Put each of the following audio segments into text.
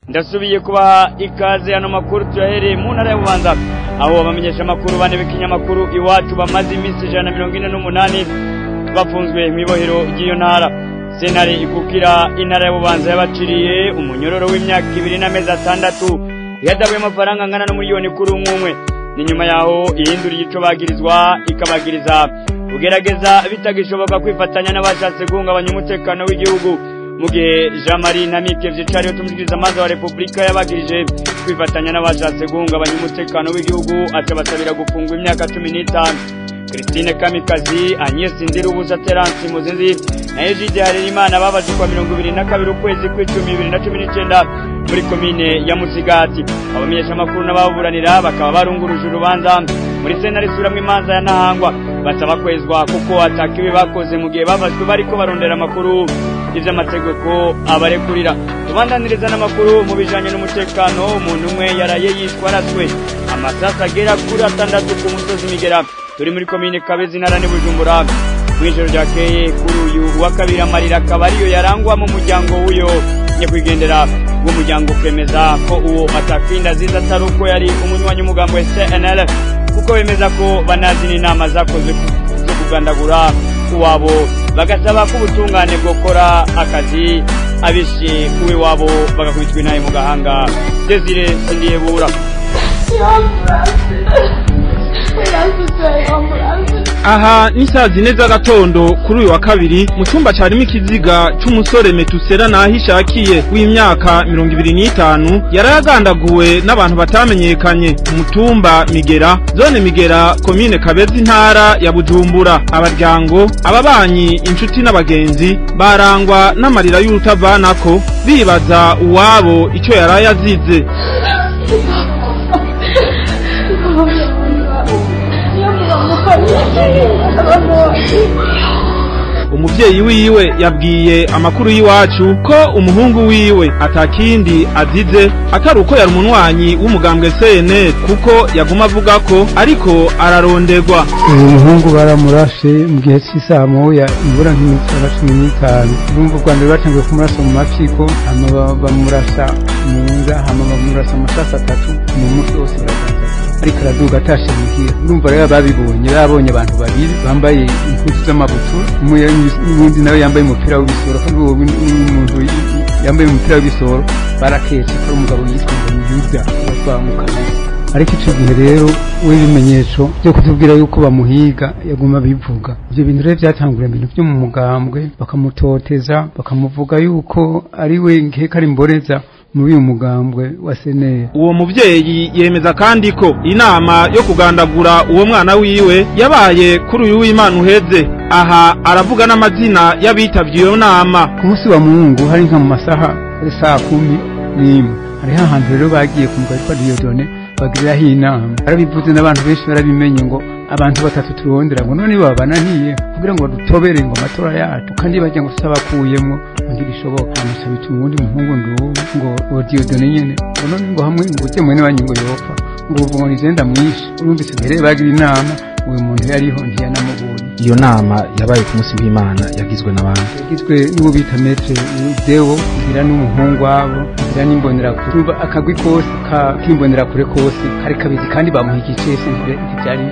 ndasubiye kubaha ikaze hano makuru tuyahereye mu ntara ya bubanza aho abamenyesha amakuru bane b'ikinyamakuru iwacu bamaze iminsi ijana na mirongo ine n'umunani bafunzwe mu ibohero ry'iyo ntara sentare ikukira intara ya bubanza yabaciriye umunyororo w'imyaka ibiri n'amezi atandatu ihadabuye amafaranga angana n'umuriyoni kuri umwe umwe ni nyuma yaho ihinduriye ico bagirizwa ikabagiriza kugerageza bitagishoboka kwifatanya n'abashatse guhungabanya umutekano w'igihugu mu gihe jean marie ntamike vyicariye tumviriza amazi wa repubulika yabagirije kwifatanya n'abashatse guhungabanya umutekano w'igihugu aca basabira gufungwa imyaka cumi n'itanu christine kamikazi agnes ndirubusa terence muzinzi na egide harerimana babaje kwa mirongo ibiri na kabiri ukwezi kw'icumi bibiri na cumi n'icenda muri komine ya musigati abamenyesha amakuru n'ababuranira bakaba barunguruje urubanza muri sentare isubiramwo imanza ya ntahangwa basaba kwezwa kuko atakibi bakoze mu gihe babajwe bariko barondera amakuru ivy'amategeko abarekurira tubandaniriza n'amakuru mu bijanye n'umutekano umuntu umwe yaraye yishwe araswe amasasi agera kuri atandatu ku musozi migera turi muri komine kabezi intara ni bujumbura mw'ijoro ryakeye kuri uyu wa kabiri amarira akaba ariyo yarangwa mu muryango w'uyo nyakwigendera w'umuryango ukemeza ko uwo atakinda aziza atari uko yari umunywanyi w'umugambo wa cnl kuko bemeza ko banazi n'inama zakozwe zo kugandagura uwabo bagasaba ko ubutungane bwokora akazi abishe uwe wabo bagakubitwa intaye mu gahanga desire sindiyebura aha ni saa zine z'agatondo kuri uyu wa kabiri mu cyumba cyarimo ikiziga cy'umusore metusera naho ishakiye w'imyaka mirongo ibiri n'itanu yari yagandaguwe n'abantu batamenyekanye umutumba migera zone migera komine kabezi intara ya bujumbura abaryango ababanyi inshuti n'abagenzi barangwa n'amarira y'urutavanako bibaza uwabo icyo yari yazize umuvyeyi wiwe yabwiye amakuru y'iwacu ko umuhungu wiwe atakindi azize atari uko yari umunwanyi w'umugambwe CNL kuko yaguma avuga ko ariko araronderwa uyu muhungu baramurashe mu gihe cy'isaha moya imvura nk'iminsi cumi n'itanu urumva u rwanda rwatangiye kumurasa mu mapfiko hama bamurasa mu nda hama bamurasa amasasi atatu mu mutwe wose baraganza ariko araduga atashe muhira urumva rero babibonye babonye abantu babiri bambaye impuzu z'amabutura n'undi nawe yambaye umupira w'ibisoro kandi uwo muntu yambaye umupira w'ibisoro baraketse ko ari umugabo yitwa ngo ni yuda batwamukanye ariko icyo gihe rero w'ibimenyetso byo kutubwira yuko bamuhiga yaguma bivuga ibyo bintu rero byatangura ibintu byo mu mugambwe bakamutoteza bakamuvuga yuko ari we nkeka ari mboreza muri uyu mugambwe wa seneri uwo muvyeyi yemeza kandi ko inama yo kugandagura uwo mwana wiwe yabaye kuri uyu w'imana uheze aha aravuga n'amazina y'abitavye iyo nama ku munsi wa mungu hari nka mu masaha saa kumi n'imwe hariho ahantu rero bagiye ku mugabo witwa diyodone bagiriraho inama barabivuze n'abantu benshi barabimenye ngo abantu batatu turondera ngo none babananiye kugira ngo dutobere ngo amatora yacu kandi bajya ngo tutabakuyemo ntibishoboka amuca bituma uwundi muhungu nduwu ngo uwo diyodone nyene ngo none ngo hamwe ngo ujye mwene wanyu ngo yopfa ngo ubu ngo nigenda mwishe urumvise mbere bagira inama uyu muntu yariho ntiyanamubonye iyo nama yabaye ku munsi w'imana yagizwe n'abandi yagizwe n'uwo bita metre dewo igira n'umuhungu wabo igira n'imbonerakure urumva akagwi kose k'imbonerakure kose kari kabizi kandi bamuha igicese ntibyari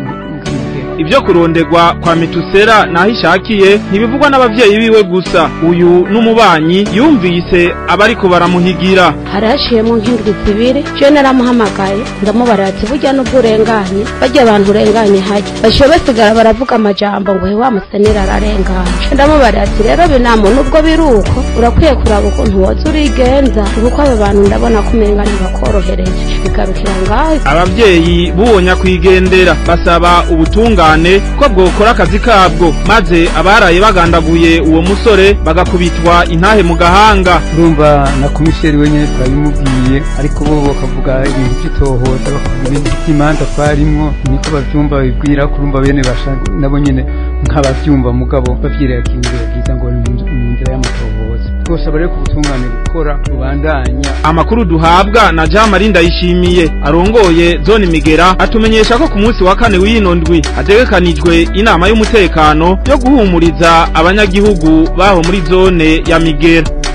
ibyo kuronderwa kwa mitusera naho ishakiye ntibivugwa n'abavyeyi biwe gusa uyu n'umubanyi yumvise abariko baramuhigira harashiyemo nk'indwi zibiri je naramuhamagaye ndamubara ati burya n'ubwo urenganye barya abantu urenganye hajya bashiye basigara baravuga amajambo ngo he wa musenera ararenganye ndamubara ati rero binamo nubwo biri uko urakwiye kuraba ukuntu woza urigenza kuko aba bantu ndabona ko umenga ntibakorohereje bigarukira ngaho abavyeyi b'uwo nyakwigendera basaba ubutunga ubutungane ko bwokora akazi kabwo maze abaraye bagandaguye uwo musore bagakubitwa intahe mu gahanga urumva na komisheri wenyine twabimubwiye ariko bo bakavuga ibintu by'itohoza bakavuga ibintu by'imanza twarimwo niko bavyumva babibwira kurumva bene basha nabo nyene nk'abavyumva mugabo bavyirakingira byiza ngo ni mu nzira y'amatohoza twosaba rero ku butungane gukora rubandanya amakuru duhabwa na Jean Marie Ndayishimiye arongoye zone Migera atumenyesha ko ku munsi wa kane w'ino ndwi hategekanijwe inama y'umutekano yo guhumuriza abanyagihugu baho muri zone ya Migera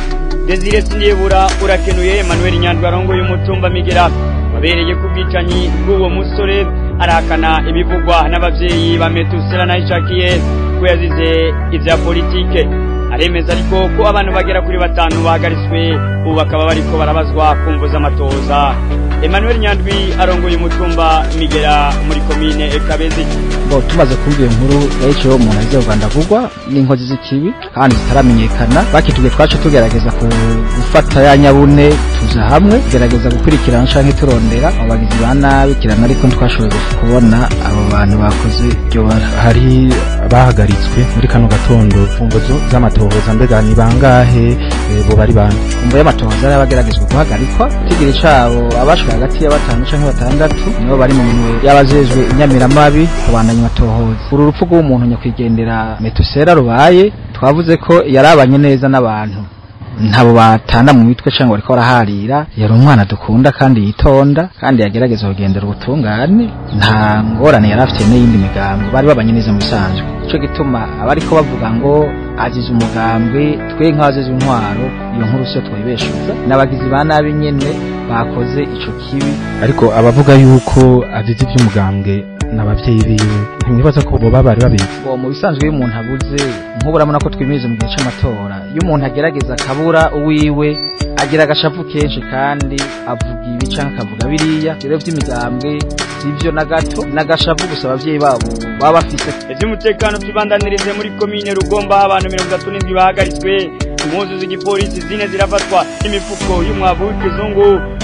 Desire Sindibura urakenuye Emmanuel Nyandwi arongoye umutumba Migera wabereye ku bwicanyi bw'uwo musore arahakana ibivugwa n'abavyeyi ba Metusela na Ishakiye ko yazize ivya politike aremeza ariko ko abantu bagera kuri batanu bahagaritswe ubu bakaba bariko barabazwa kumvuza amatoza Emmanuel Nyandwi arongoye umutumba Migera muri komine Kabezi bo tumaze kumva iyo nkuru yaciyeho umuntu azize Rwanda vugwa n'inkozi z'ikibi kandi zitaramenyekana bakitubwiye twacu tugerageza ku- gufata ya nyabune tuza hamwe tugerageza gukurikirana canke turondera abo bagizi ba nabi kirana ariko ntitwashoboye kubona abo bantu bakoze iryo bara hari bahagaritswe muri kano gatondo imfunguzo z'amatohoza mbega ni bangahe eh, bo bari bande kumvo y'amatohoza yari abageragezwa guhagarikwa itigiri cabo abashwe hagati ya batanu canke batandatu nibo bari mu minwe y'abajejwe inyamiramabi kubandanya amatohoza uru rupfu rw'umuntu nyakwigendera metusera rubaye twavuze ko yarabanye neza n'abantu ntabo batanda mu mitwe cyangwa bariko baraharira yari umwana dukunda kandi yitonda kandi yagerageza kugendera ubutungane nta ngorane yari afite n'iyindi migambi bari babanye neza mu bisanzwe ico gituma abariko bavuga ngo azize umugambwe twe nk'abazize intwaro iyo nkuru siyo twayibeshuza n'abagizi ba nabi nyene bakoze ico kibi ariko abavuga yuko azize iby'umugambwe n'abavyeyi biwe ntimwibaza ko boba bari babizi ngo mu bisanzwe iyo umuntu abuze nk'ubu urabona ko twimiriza mu gihe c'amatora iyo umuntu agerageza akabura uwiwe agira agashavu kenshi kandi avuga ibi canke akavuga biriya rero vy'imigambwe sivyo na gato n'agashavu gusa abavyeyi babo baba bafise ivy'umutekano tubandanirize muri komine Rugomba aho abantu mirongo itatu n'indwi bahagaritswe impuzu z'igipolisi zine zirafatwa imifuko y'umwavu w'ikizungu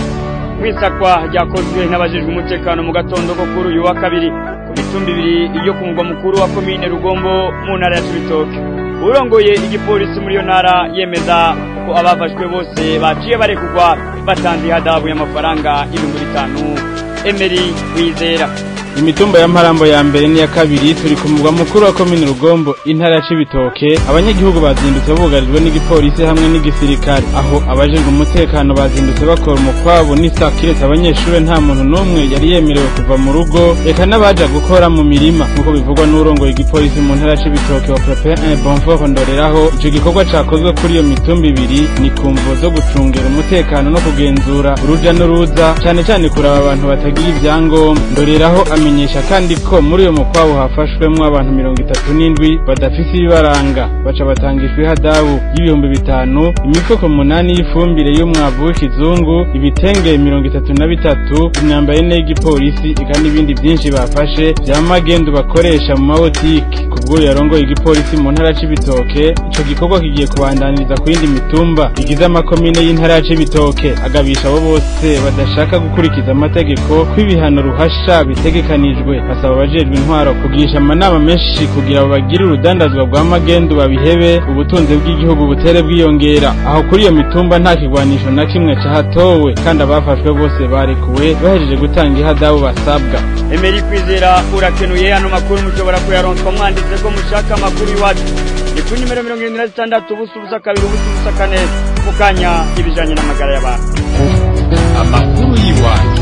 mwisakwa ryakozwe n'abajejwe umutekano mu gatondo ko kuri uyu wa kabiri ku mitumba ibiri yo ku mugwa mukuru wa komine Rugombo mu ntara ya Cibitoke urongoye igipolisi muri iyo ntara yemeza ko abafashwe bose baciye barekugwa batanze ihadabu y'amafaranga ibihumbi bitanu Emery Wizera imitumba ya mparambo ya mbere n'iya kabiri turi ku mugwa mukuru wa komine rugombo intara ya cibitoke abanyagihugu bazindutse bugarijwe n'igipolisi hamwe n'igisirikare aho abajejwe umutekano bazindutse bakora umukwabo n'isa kiretse abanyeshure nta muntu n'umwe yari yemerewe kuva mu rugo eka n'abaja gukora mu mirima nk'uko bivugwa n'urongoye igipolisi mu ntara ya cibitoke wa prepare un bonfort ndoreraho ico gikorwa cakozwe kuri iyo mitumba ibiri ni ku mvo zo gucungera umutekano no kugenzura uruja n'uruza cane cane kuraba abantu batagira ivyangombwa ndoreraho amenyesha kandi ko muri uyo mukwabo hafashwemwo abantu mirongo itatu n'indwi badafise ibibaranga baca batangishwa ihadabu y'ibihumbi bitanu imifuko munani y'ifumbire y'umwavu w'ikizungu ibitenge mirongo itatu na bitatu imyambaro ine y'igipolisi eka n'ibindi vyinshi bafashe vya magendu bakoresha mu mabotiki kubw'uyu yarongoye igipolisi mu ntara ya cibitoke ico gikorwa kigiye kubandaniriza ku yindi mitumba igize amakomine y'intara ya cibitoke agabisha abo bose badashaka gukurikiza amategeko ko ibihano ruhasha bitegekanijwe basaba abajejwe intwaro kugirisha amanama menshi kugira ngo bagire urudandazwa rwa magendu babihebe ubutunzi bw'igihugu butere bwiyongera aho kuri iyo mitumba nta kigwanisho na kimwe cahatowe kandi abafashwe bose barekuwe bahejeje gutanga ihadabu basabwa Emery Kwizera urakenuye hano makuru mushobora kuyaronswa mwanditse ko mushaka amakuru iwacu ni ku nimero mirongo irindwi na zitandatu ubusa ubusa kabiri ubusa ubusa kane mu kanya ibijanye n'amagara y'abantu amakuru y'iwacu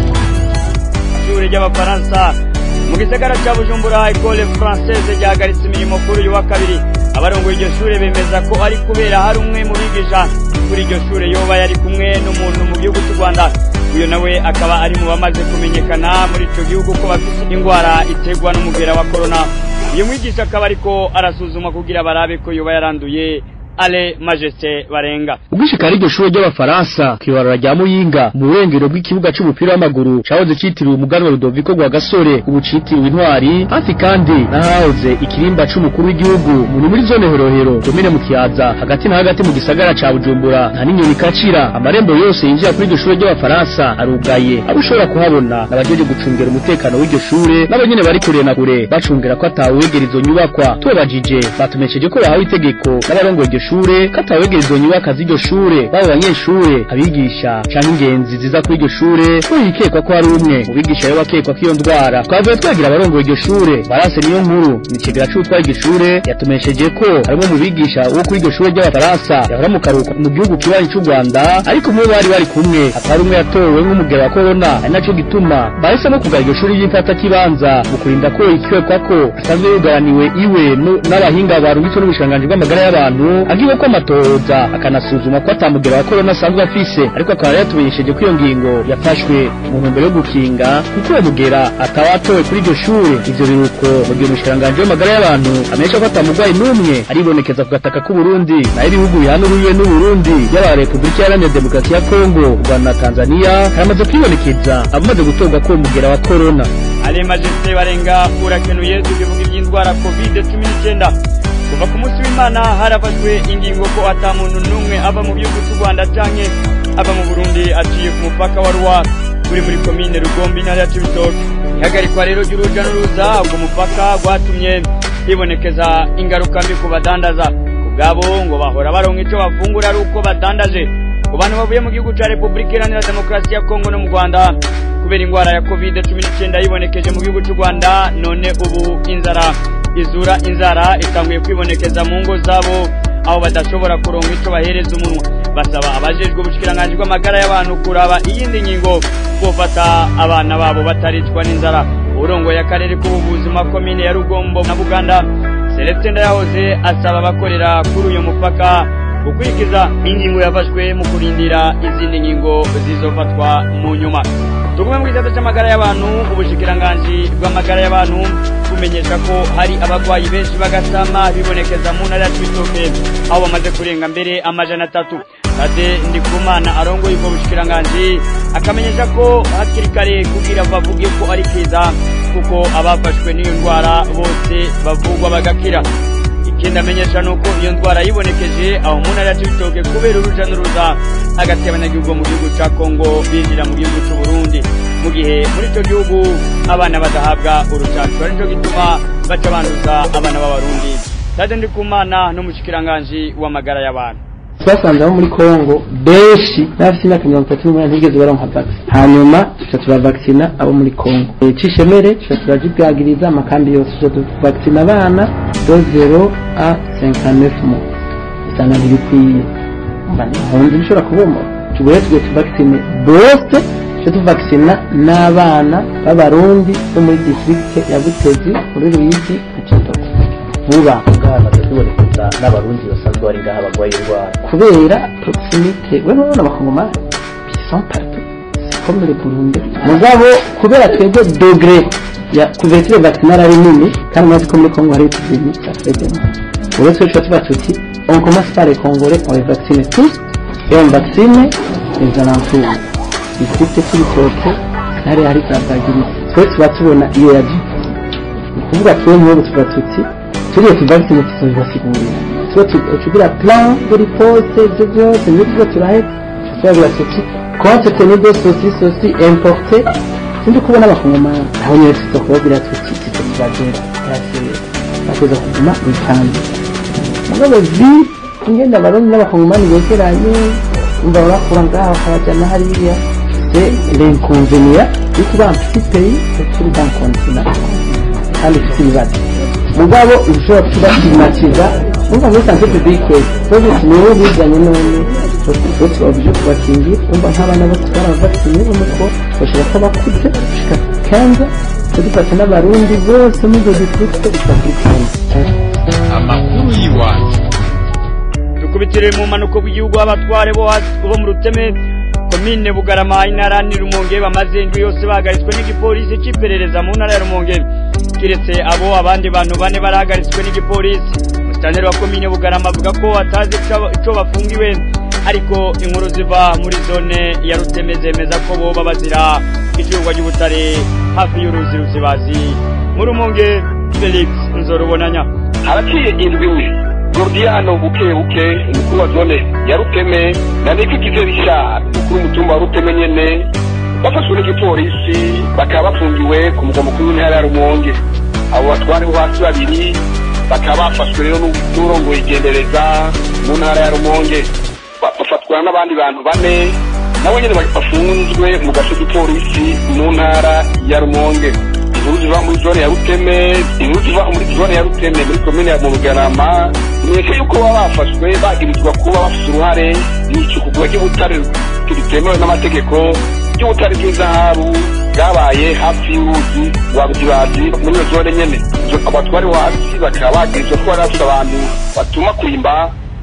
ishure ry'abafaransa mu gisagara ca bujumbura ecole française ryahagaritse imirimo kuri uyu wa kabiri abarongoye iryo shure bemeza ko ari kubera hari umwe mu bigisha kuri iryo shure yoba yari kumwe n'umuntu mu gihugu cy'u rwanda uyu nawe akaba ari mu bamaze kumenyekana muri ico gihugu ko bafise ingwara iterwa n'umugera wa corona uyu mwigisha akaba ariko arasuzumwa kugira barabe ko yoba yaranduye ale majesté barenga ubwishikari iryo shure ry'abafaransa kw'ibarura rya muyinga mu burengero bw'ikibuga c'umupira w'amaguru cahoze citiriwe umuganwa rudoviko rwa gasore ubu citiriwe intwari hafi kandi n'ahahoze ikirimba c'umukuru w'igihugu muri muri zone horohero domine mu kiyaza hagati na hagati mu gisagara ca bujumbura nta n'inyoni ikacira amarembo yose yinjira kuri iryo shure ry'abafaransa arugaye abo ushobora kuhabona n'abajeje gucungera umutekano w'iryo shure nabo nyene bari kure na kure bacungera ko atawegera izo nyubakwa tubabajije batumesheje ko bahawe itegeko n'abarongoye iryo shure katawegera izo nyubaka z'iryo shure baba abanyeshure abigisha canke ingenzi ziza kuri iryo shure ko yikekwa ko hari umwe mu bigisha rero bakekwa ko iyo ndwara twavuye twagira abarongoye iryo shure barase niyo nkuru imicegera c'utwara iryo shure yatumesheje ko harimwo mu bigisha wo kuri iryo shure ry'abafaransa yahora mu karuhuko mu gihugu kibanyi c'u rwanda ariko mu bo bari bari kumwe hakaba hari umwe yatowe nk'umugera wa korona ari naco gituma bahisemo kugara iryo shure ry'imfata kibanza mu kurinda ko ikekwa ko asanzwe yugaraniwe iwe no- n'abahinga barungitswe n'ubushikiranganji bw'amagara y'abantu agiwe ko amatohoza akanasuzuma ko atamugera wa korona asanzwe afise ariko akaba yatumenyesheje ko iyo ngingo yafashwe mu ntumbero yo gukinga kuko uwo mugera atawatowe kuri iryo shure ivyo biruko mu gihe umushikiranganji w'amagara y'abantu amenyesha ko atamugwayi n'umwe aribonekeza ku gataka k'uburundi naho ibihugu bihanuriye n'uburundi yaba repubulika iharanira demokarasi ya kongo u rwanda na tanzania haramaze kwibonekeza abamaze gutorwa ko uwo mugera wa korona ale majesite barenga urakenuye tukivuga iby'indwara covid cumi n'icyenda kuva ku munsi w'imana harafashwe ingingo ko ata muntu n'umwe ava mu gihugu cy'u rwanda canke ava mu burundi aciye ku mupaka wa ruwa uri muri komine rugombe intara ya cibitoke ihagarikwa rero ry'uruja n'uruza ubwo mupaka rwatumye hibonekeza ingaruka mbi ku badandaza ku bwabo ngo bahora baronka ico bafungura ari uko badandaje ku bantu bavuye mu gihugu ca repubulika iharanira demokarasi ya kongo no mu rwanda kubera ingwara ya covid cumi n'icyenda yibonekeje mu gihugu cy'u rwanda none ubu inzara izura inzara itanguye kwibonekeza mu ngo zabo aho badashobora kuronka ico bahereza umunwa basaba abajejwe ubushikiranganji bw'amagara y'abantu kuraba iyindi ngingo bofata abana babo bataricwa n'inzara urongoye akarere k'ubuvuzi mu makomine ya rugombo na buganda celestin ndayahoze asaba abakorera kuri uyu mupaka gukurikiza ingingo yafashwe mu kurindira izindi ngingo zizofatwa mu nyuma tugume mu gisata cy'amagara y'abantu ubushikiranganji bw'amagara y'abantu bumenyesha ko hari abarwayi benshi bagasama bibonekeza mu ntara ya cibitoke aho bamaze kurenga mbere amajana atatu kade ndikumana arongoye ubwo bushikiranganji akamenyesha ko hakiri kare kugira bavuge ko ari kiza kuko abafashwe n'iyo ndwara bose bavugwa bagakira ikindi amenyesha ni uko iyo ndwara yibonekeje aho mu ntara ya cibitoke kubera uruja n'uruza hagati y'abanyagihugu mu gihugu ca kongo binjira mu gihugu c'u burundi mu gihe muri ico gihugu abana badahabwa urucanco ari nico gituma baca banduza abana b'abarundi tade ndikumana n'umushikiranganji w'amagara y'abantu twasanze abo muri kongo benshi n'abafite imyaka mirongo itatu n'umunani ntibigeze baronka vaccine hanyuma tuca turavakisina abo muri kongo cishemere tuca turazibwagiriza amakambi yose tuca tuvakisina abana do zero a cinquante mo usanga ntibikwiye mbanahunze bishobora kuboma tugoye tugiye tuvakisine bose tuca tuvakisina n'abana b'abarundi bo muri district ya butezi muri ruyigi na cibitoke vuba bwamaze kwibonekeza n'abarundi basanzwe bari ngaha barwaye indwara kubera proximite we none abakongomani sont partout c'est comme le Burundi mugabo kubera twebwe degré ya couverture vaccinale ari nini kandi mwazi ko muri Congo hari epidemie ça fait bien uretse ko tuba tuba tuti on commence par les Congolais on les vaccine tous et on vaccine les alentours district cy'ibitoke hari hari za bagiri twe tuba tubona iyo yaje ni ukuvuga twe nk'ubu tuba tuti turiye tuvacine tuzobibasigurira tuba tugira plan de riposte ibyo byose nibyo turahetse turagira tuti compte tenu de ceci ceci importé sindi kubona abakongomani aho nyine tuza kubabwira tuti tuzo tubagera bateza kuguma bitanze mugabo vi ingenda abarundi n'abakongomani begeranye umva bakura ngaha bakabajyana hariya c'est l'inconvénient yo kuba un petit pays turi dans continent kandi ufite ibibazo mugabo ushobora kubakimatiza umva muri sante publique twese niwe bizanye none bose babuje kubakingira umva nk'abana bose barabavakine umuko bashobora ko bakuze gushika kenza tudufata n'abarundi bose muri izo district gushika kuri kenza amakuru y'iwacu dukubitire mu mpanuka bw'igihugu abatware bo hasi- bo mu ruteme komine bugarama intara ni rumonge bamaze indwi yose bahagaritswe n'igipolisi c'iperereza mu ntara ya rumonge kiretse abo abandi bantu bane barahagaritswe n'igipolisi musitanteri wa komine bugarama avuga ko atazi ico- ico bafungiwe ariko inkuru ziva muri zone ya ruteme zemeza ko boba bazira icuruzwa ry'ubutare hafi y'uruzi ruzibazi mu rumonge felix nzorubonanya haraciye indwi imwe gordiano buke buke umukuru wa zone ya ruteme na niko igizerisha umukuru w'umutumba wa ruteme nyene bafashwe n'igipolisi bakaba bafungiwe ku mugwa mukuru w'intara ya rumonge abo batware bo hasi babiri bakaba bafashwe rero n'urongoye igendereza mu ntara ya rumonge Ba- bafatwa n'abandi bantu bane nabo nyene bafunzwe mu gace k'ipolisi mu ntara ya rumonge inkuru ziva muri zone ya ruteme inkuru ziva muri zone ya ruteme muri komine ya murugarama mweke yuko baba bafashwe bagirizwa kuba bafite uruhare mu icukugwa ry'ubutare ritemewe n'amategeko ry'ubutare bw'izahabu bwabaye hafi y'uruzi rwa buzibazi muri iyo zone nyene Izo- abatwari bo hasi bakaba bagirizwa ko bari bafite abantu batuma kwimba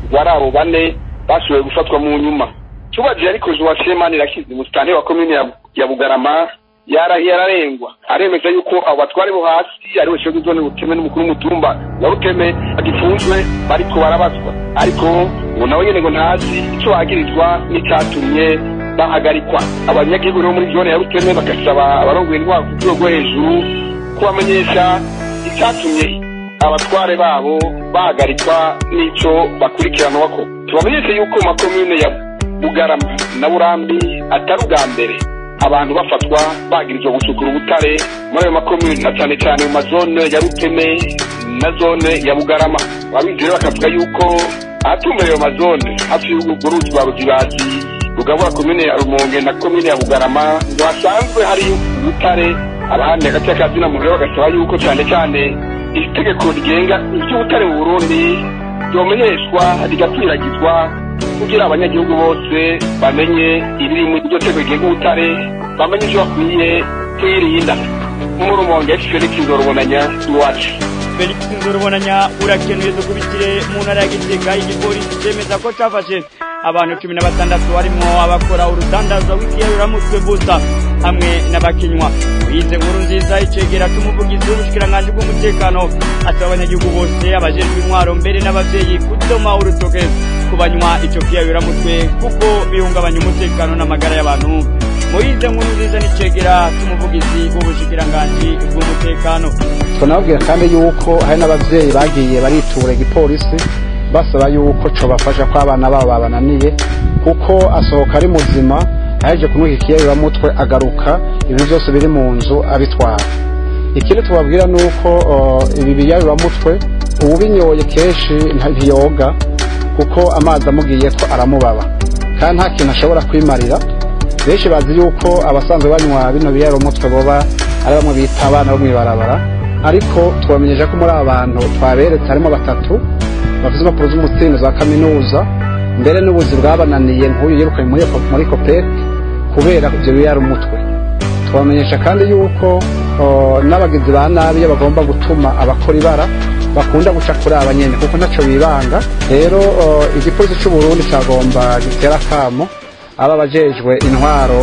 wari abo bane bashoboye gufatwa mu nyuma tubajije ariko zuwa semani rakizi musitani wa komine ya, ya bugarama yarahiye ararengwa aremeza yuko abo batware bo hasi ari we shogi zone buteme n'umukuru w'umutumba wa ruteme bagifunzwe bariko barabazwa ariko ubu nawe nyene ngo ntazi ico bagirizwa n'icatumye bahagarikwa abanyagihugu bo muri zone ya ruteme bagasaba abarongoye intwaro ku rwego rwo hejuru kubamenyesha icatumye abatware babo bahagarikwa n'ico bakurikiranwako tubamenyeshe yuko mu makomune ya bugarama na burambi atari ubwa mbere abantu bafatwa bagirizwa gusukura ubutare muri ayo makomune na cyane cyane mu mazone ya ruteme na zone ya bugarama ababizi rero bakavuga yuko ahatumbereye ayo mazone hafi y'urwo ruzi rwa ruzibazi rugabura komine ya rumonge na komine ya bugarama ngo hasanzwe hari ubutare abahandi hagati y'akazina muntu rero bagasaba yuko cyane cyane itegeko rigenga iby'ubutare mu burundi ryomenyeshwa rigakwiragizwa kugira abanyagihugu bose bamenye ibiri mu iryo tegeko rigenga ubutare bamenye ibyo bakwiye kwirinda nk'umurumonge felix nzorubonanya iwacu felix nzorubonanya urakenuye dukubitire mu ntara ya gitega igipolisi cemeza ko cafashe abantu cumi na batandatu barimwo abakora urudandaza w'ikiyayuramutwe busa hamwe n'abakinywa wize nkuru nziza icegera c'umuvugizi w'ubushikiranganji bw'umutekano asaba abanyagihugu bose abajejwe intwaro mbere n'abavyeyi kudoma urutoke ku banywa ico kiyayuramutwe kuko bihungabanya umutekano n'amagara y'abantu muyize nkuru nziza n'icegera c'umuvugizi w'ubushikiranganji bw'umutekano tunababwira kandi yuko hari n'abavyeyi bagiye baritura igipolisi basaba yuko cobafasha ko abana babo babananiye kuko asohoka ari muzima aheje kunywa ikiyayuramutwe agaruka ibintu byose biri mu nzu abitwara ikindi tubabwira ni uko ibi biyayuramutwe uwubinyoye kenshi ntiyoga kuko amazi amugiye ko aramubaba kandi nta kintu ashobora kwimarira benshi bazi yuko abasanzwe banywa bino biyayuramutwe boba ari bamwe bita abana bo mw'ibarabara ariko tubamenyesha ko muri aba bantu twaberetse harimo batatu bafite impapuro z'umutsindo za kaminuza mbere n'ubuzi bwabananiye nk'uyu yirukanye muri muri kopek kubera ibyo biyari umutwe twamenyesha kandi yuko n'abagizi ba nabi iyo bagomba gutuma abakora ibara bakunda guca kuri aba nyene kuko ntaco bibanga rero igipolisi c'u Burundi cagomba gitera kamo aba bajejwe intwaro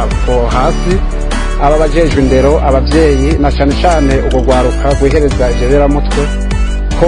hasi aba bajejwe indero abavyeyi na cane cane urwo rwaruka rwihereza ivyo biramutwe ko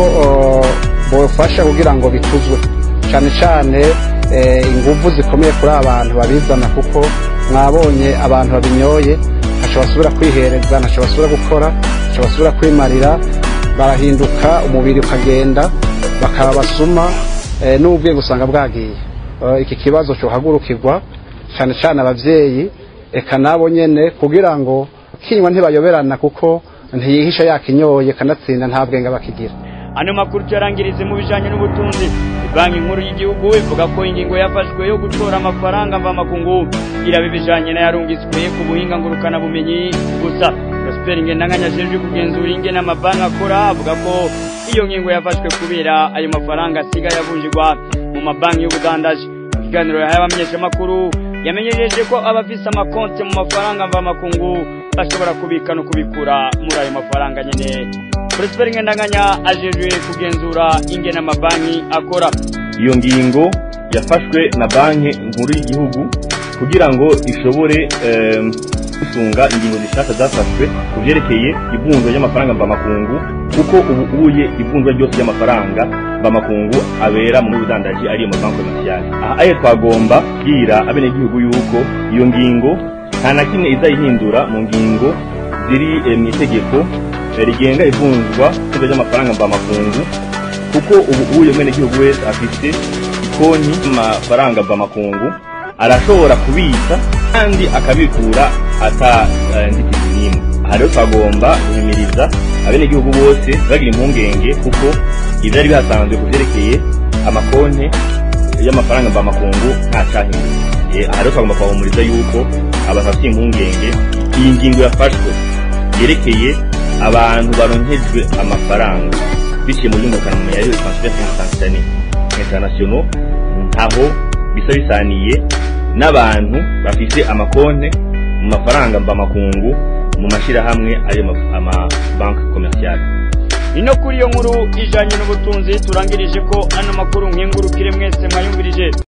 bofasha kugira ngo bituzwe cyane cyane inguvu zikomeye kuri abantu babizana kuko mwabonye abantu babinyoye ntacyo basubira kwihereza ntacyo basubira gukora ntacyo basubira kwimarira barahinduka umubiri ukagenda bakaba basuma n'ubwiye gusanga bwagiye iki kibazo cyohagurukirwa cyane cyane ababyeyi eka nabo nyine kugira ngo kinywa ntibayoberana kuko ntiyihisha yakinyoye kanatsinda nta bwenge bakigira ano makuru tuyarangirize mu bijanye n'ubutunzi banki nkuru y'igihugu ivuga ko ingingo yafashwe yo gutora amafaranga mvamakungu iraba ibijanye n'ayarungitswe ku buhinga ngurukana bumenyi gusa prosper ngendanganya ajejwe kugenzura ingene amabanki akora avuga ko iyo ngingo yafashwe kubera ayo mafaranga asigaye avunjirwa mu mabanki y'ubudandaji mu kiganiro yahaye abamenyeshamakuru yamenyesheje ko abafise amakonti mu mafaranga mvamakungu bashobora kubika no kubikura muri ayo mafaranga nyene Prosper Ngendanganya ajejwe kugenzura ingene amabanki akora iyo ngingo yafashwe na banki nkuru y'igihugu kugira ngo ishobore gusunga ingingo zishaka zafashwe ku byerekeye ivunjwa ry'amafaranga mvamakungu kuko ubu uye ivunjwa ryose ry'amafaranga mvamakungu abera mu budandaji ariyo mabanki komerciale aha aye twagomba kubwira abenegihugu yuko iyo ngingo nta na kimwe izayihindura mu ngingo ziri mu itegeko rigenga ivunjwa ry'amafaranga ry'amafaranga mvamakungu kuko ubu uye mwenegihugu wese afite konti y'amafaranga mvamakungu arashobora kubitsa kandi akabikura ata nzitizi n'imwe aha rero twagomba guhimiriza abenegihugu bose bagira impungenge kuko ibyari bihasanzwe ku byerekeye amakonti y'amafaranga mvamakungu nta cyahinduka aha rero twagomba kubahumuriza yuko abantu bafite impungenge iyi ngingo yafashwe yerekeye abantu baronkejwe amafaranga biciye mu by'umukanwa yariwe transfer instantané international ntaho bisa bisaniye n'abantu bafite amakonte mu mafaranga mvamakungu mu mashyirahamwe ayo amabanki komerciale ino kuri iyo nkuru ijanye n'ubutunzi turangirije ko ano makuru nkengurukire mwese mwayumvirije